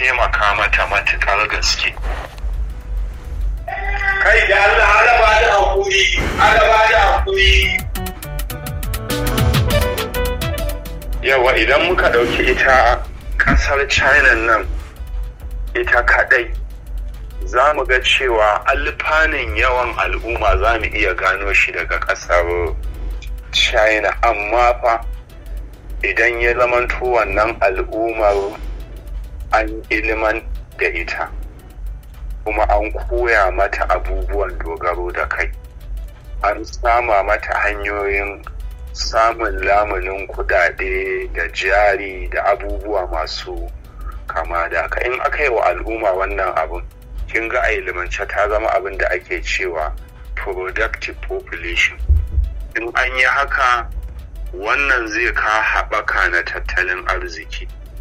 taimaka mata matuƙar gaske kai da Allah ana ba da hakuri ana ba da hakuri yawa idan muka ɗauki ita ƙasar china nan ita kaɗai za mu ga cewa alfanin yawan al'umma za mu iya gano shi daga ƙasar china amma fa idan ya zamanto wannan al'ummar an iliman da ita kuma an koya mata abubuwan dogaro da kai an sama mata hanyoyin samun lamunin kudade da jari da abubuwa masu kama da haka in aka yi wa al'umma wannan abin kin ga a ilimance ta zama abin da ake cewa productive population in an yi haka wannan zai ka haɓaka na tattalin arziki